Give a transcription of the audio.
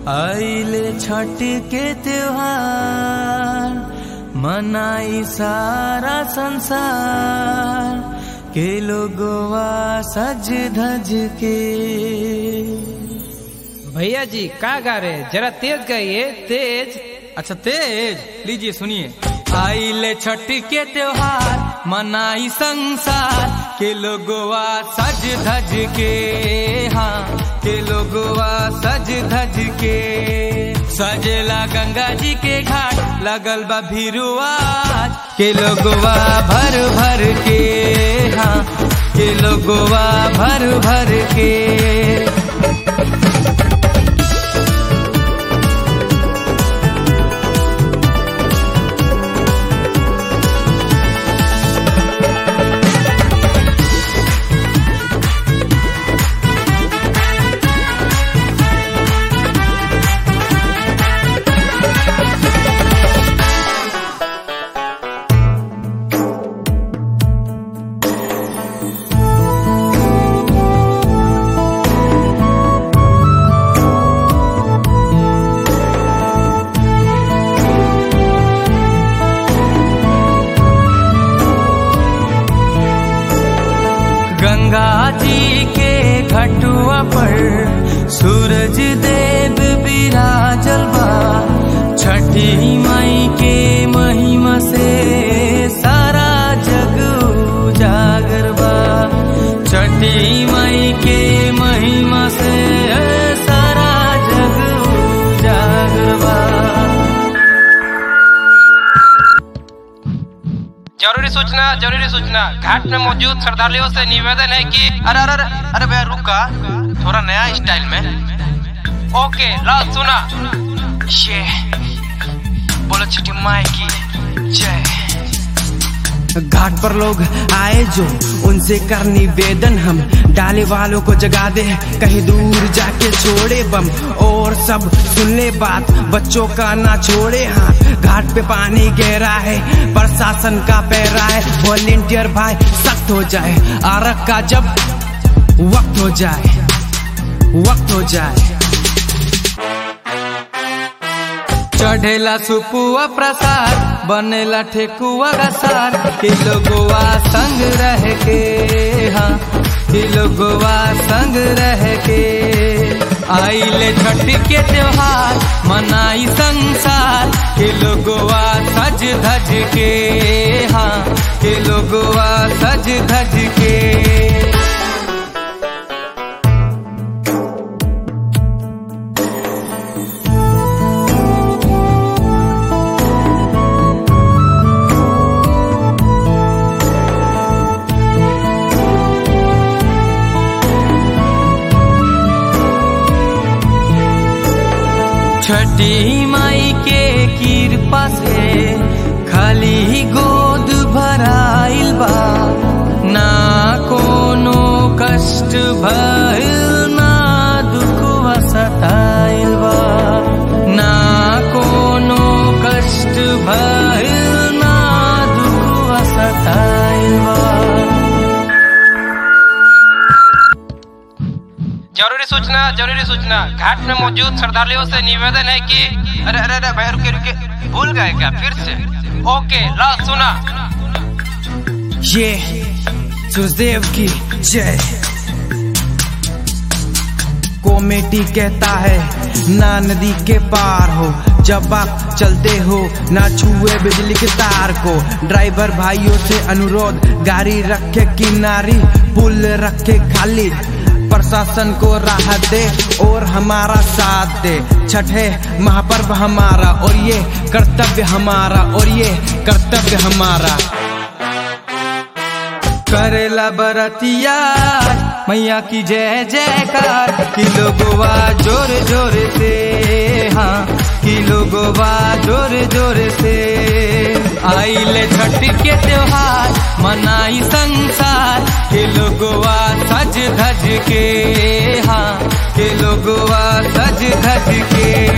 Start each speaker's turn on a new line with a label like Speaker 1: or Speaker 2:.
Speaker 1: आइले छठ के त्योहार मनाई सारा संसार के लोगवा सज धज के
Speaker 2: भैया जी का गा रहे जरा तेज गाइए तेज
Speaker 1: अच्छा तेज लीजिए सुनिए आइले छठ के त्योहार मनाई संसार के लोगवा सज धज के हाँ के लोगवा सज धज के सजेला गंगा जी के घाट लगल बा भिरुआ के लोगवा भर भर के हाँ के लोगवा भर भर के गंगा जी के घटुआ पर सूरज देव विराजल बा छठी माई के महिमा से सारा जग उजागर बा छठी माई के महिमा से सारा जग उजागर बा
Speaker 2: जरूरी सूचना जरूरी सूचना घाट में मौजूद श्रद्धालुओं से निवेदन है कि
Speaker 3: अरे अरे अरे अरे भैया रुका थोड़ा नया स्टाइल में
Speaker 2: ओके ला सुना
Speaker 3: ये बोलो छठी माई की जय
Speaker 4: घाट पर लोग आए जो उनसे कर निवेदन हम डाले वालों को जगा दे कहीं दूर जाके छोड़े बम और सब सुन ले बात बच्चों का ना छोड़े हाथ घाट पे पानी गहरा है प्रशासन का पैरा है वॉलेंटियर भाई सख्त हो जाए आरक का जब वक्त हो जाए वक्त हो जाए
Speaker 1: चढ़ेला सुपुआ प्रसाद बनेला ठेकुआ का सार कि लोगवा संग रह के हाँ कि लोगवा संग रह के आइले छठ के त्योहार मनाई संसार कि लोगवा सज धज के हाँ कि लोगवा सज धज के छठी माई के कृपा से खाली गोद भराइल बा ना कोनो कष्ट भइल ना दुखवा सताइल बा ना कोनो कष्ट भइल ना दुखवा सताइल बा
Speaker 2: जरूरी सूचना जरूरी सूचना घाट में मौजूद श्रद्धालुओं से निवेदन है कि
Speaker 3: अरे अरे अरे भैया रुके रुके भूल गए क्या फिर से
Speaker 2: ओके ला सुना
Speaker 4: ये सुखदेव की जय कॉमेडी कहता है ना नदी के पार हो जब आप चलते हो ना छुए बिजली के तार को ड्राइवर भाइयों से अनुरोध गाड़ी रखे किनारी पुल रखे खाली प्रशासन को राहत दे और हमारा साथ दे छठे महापर्व हमारा और ये कर्तव्य हमारा और ये कर्तव्य हमारा
Speaker 1: करेला बरतिया मैया की जय जयकार कि लोगवा जोर जोर से हाँ कि लोगवा जोर जोर से आइले छठ के त्योहार मनाई संसार के लोगवा सज धज के हाँ के लोगवा सज धज के